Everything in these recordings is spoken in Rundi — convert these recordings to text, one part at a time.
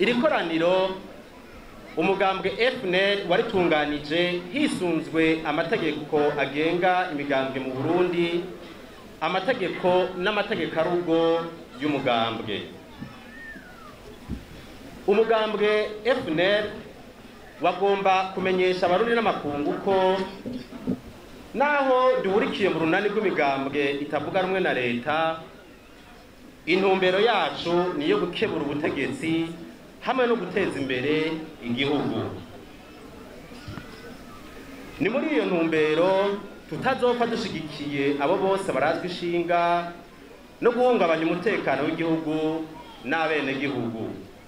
iri koraniro umugambwe FNL waritunganije hisunzwe amategeko agenga imigambwe mu Burundi amategeko n'amategeko arugo y'umugambwe umugambwe FNL wagomba kumenyesha abarundi n'amakungu ko naho duhurikiye mu runani rw'imigambwe itavuga rumwe na leta intumbero yacu ni iyo gukebura ubutegetsi hamwe no guteza imbere igihugu ni muri iyo ntumbero tutazopfa dushigikiye abo bose barazwi ishinga no guhungabanya umutekano w'igihugu n'abenegihugu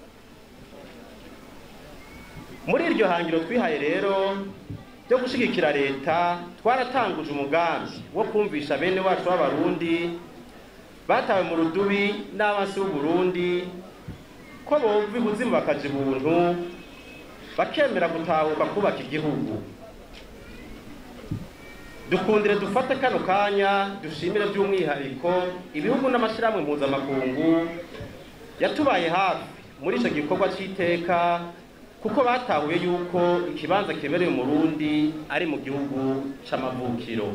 muri iryo hangiro twihaye rero ryo gushigikira leta twaratanguje umugambi wo kumvisha bene wacu b'abarundi batawe mu rudubi n'abansi b'uburundi ko bova ibuzimu bakaja ibuntu bakemera gutahuka kubaka igihugu dukundire dufate kano kanya dushimire by'umwihariko ibihugu n'amashyirahamwe mpuzamakungu yatubaye hafi muri icyo gikorwa cy'iteka kuko batahuye yuko ikibanza kemereye umurundi ari mu gihugu c'amavukiro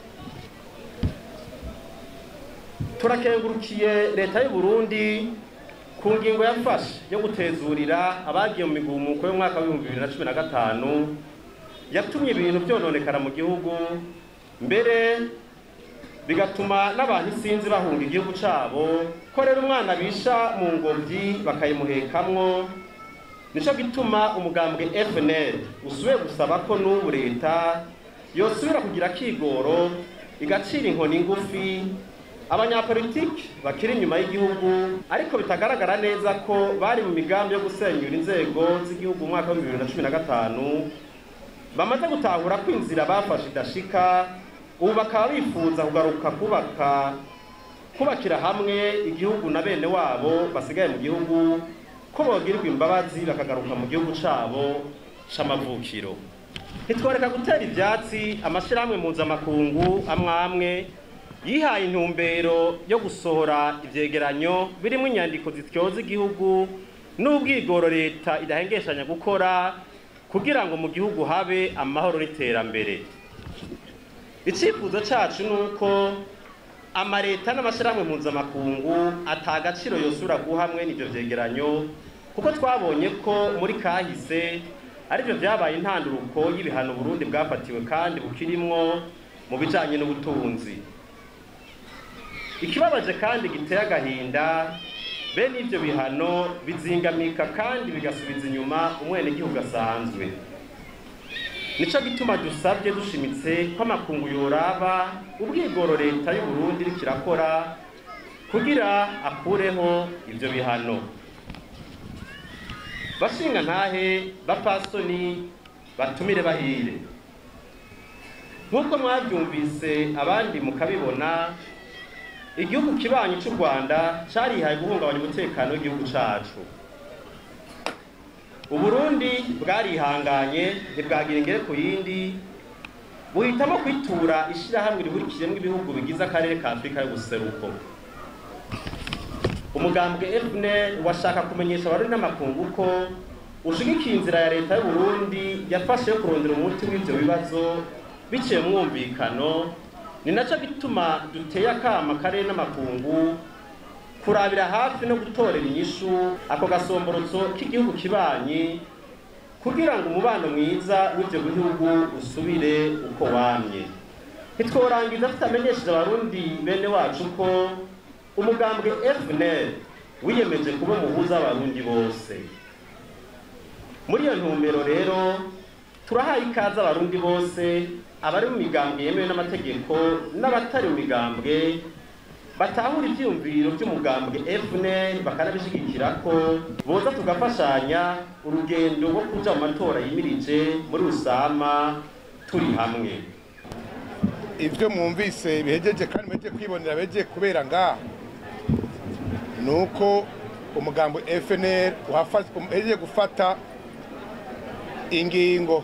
turakengurukiye leta y'u Burundi ku ngingo yafashe yo gutezurira abagiye mu migumuko y'umwaka w'ibihumbi bibiri na cumi na gatanu yatumye ibintu byononekara mu gihugu mbere bigatuma n'abantu isinzi bahunga igihugu cabo ko rero umwana bisha mu ngobyi bakayimuhekamwo nico gituma umugambwe FNL usubiye gusaba ko n'ubu leta yosubira kugira kigoro igacira inkoni ngufi abanyapolitiki bakiri inyuma y'igihugu ariko bitagaragara neza ko bari mu migambi yo gusenyura inzego z'igihugu mu mwaka wa bibiri na cumi na gatanu bamaze gutahura ko inzira bafashe idashika ubu bakaba bifuza kugaruka kubaka kubakira hamwe igihugu na bene wabo basigaye mu gihugu ko bogirirwa imbabazi bakagaruka mu gihugu cabo c'amavukiro ntitworeka gutera ivyatsi amashirahamwe mpuzamakungu amwe amwe yihaye intumbero yo gusohora ivyegeranyo birimwo inyandiko zityoza igihugu n'ubwigoro leta idahengeshanya gukora kugira ngo mu gihugu habe amahoro n'iterambere icifuzo cacu nuko amareta n'amashirahamwe mpuzamakungu atagaciro yosubira guha mwene ivyo vyegeranyo kuko twabonye ko muri kahise arivyo vyabaye intanduruko y'ibihano Burundi bwafatiwe kandi bukirimwo mu bijanye n'ubutunzi ikibabaje kandi giteye agahinda bene ivyo bihano bizingamika kandi bigasubiza inyuma umwenegihugu asanzwe nico gituma dusabye dushimitse ko amakungu yoraba ubwigoro leta y'u Burundi iriko irakora kugira akureho ivyo bihano bashinga ntahe bapasoni batumire bahire nk'uko mwabyumvise abandi mukabibona igihugu kibanyi cy'u rwanda cyarihaye guhungabanya umutekano w'igihugu cyacu uburundi bwarihanganye ntibwagira ingere ku yindi buhitamo kwitura ishyirahamwe rihurikiyemo ibihugu bigize akarere ka afurika y'ubuseruko umugambwe FNL washaka kumenyesha abarundi n'amakungu ko ushigikiye inzira ya leta y'u Burundi yafashe yo kurondera umuti w'ivyo bibazo biciye mu mwumvikano ni naco gituma duteye akama karere n'amakungu kurabira hafi no gutorera inyishu ako gasomborotso k'igihugu kibanyi kugira ngo umubano mwiza w'ivyo bihugu usubire uko wamye ntitworangiza tutamenyesheje abarundi bene wacu ko umugambwe FNL wiyemeje kuba umuhuza w'abarundi bose muri iyo ntumbero rero turahaye ikaze abarundi bose abari mu migambwe yemewe n'amategeko n'abatari mu migambwe batahura ivyiyumviro vy'umugambwe FNL bakanabishigikira ko boza tugafashanya urugendo rwo kuja mu matora yimirije muri Rusama turi hamwe ivyo mwumvise bihejeje kandi mweje kwibonera beje kubera ngaha nuko umugambo FNL uhejeje gufata ingingo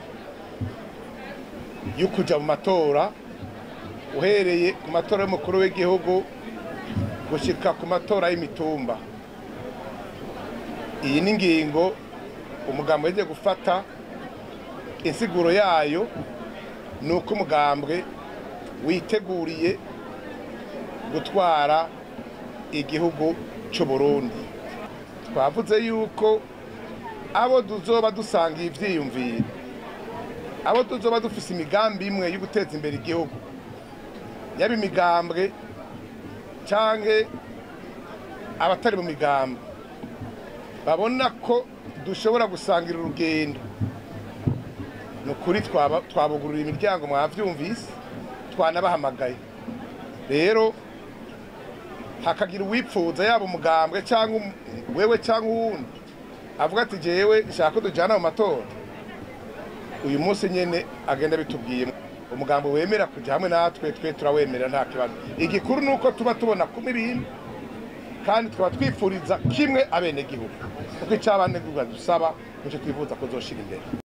yo kuja mu matora uhereye ku matora y'umukuru w'igihugu gushika ku matora y'imitumba iyi ni ingingo umugambwe yagiye gufata insiguro yayo ni uko umugambwe witeguriye gutwara igihugu cy'u Burundi twavuze yuko abo tuzoba dusangiye ivyiyumviro abo tuzoba dufise imigambi imwe yo guteza imbere igihugu yaba imigambwe canke abatari mu migambi babona ko dushobora gusangira urugendo ni ukuri twaba- twabugurura imiryango mwavyumvise twanabahamagaye rero hakagira uwipfuza yaba umugambwe cyangwa um- wewe cyangwa uwundi avuga ati jewe nshaka ko dujana mu matora uyu munsi nyene agenda bitubwiye umugambo wemera kuja hamwe natwe twe turawemera nta kibazo igikuru ni uko tuba tubona kumwe ibintu kandi tukaba twipfuriza kimwe abenegihugu kuko icyo abanegihugu dusaba nicyo twifuza ko zoshira imbere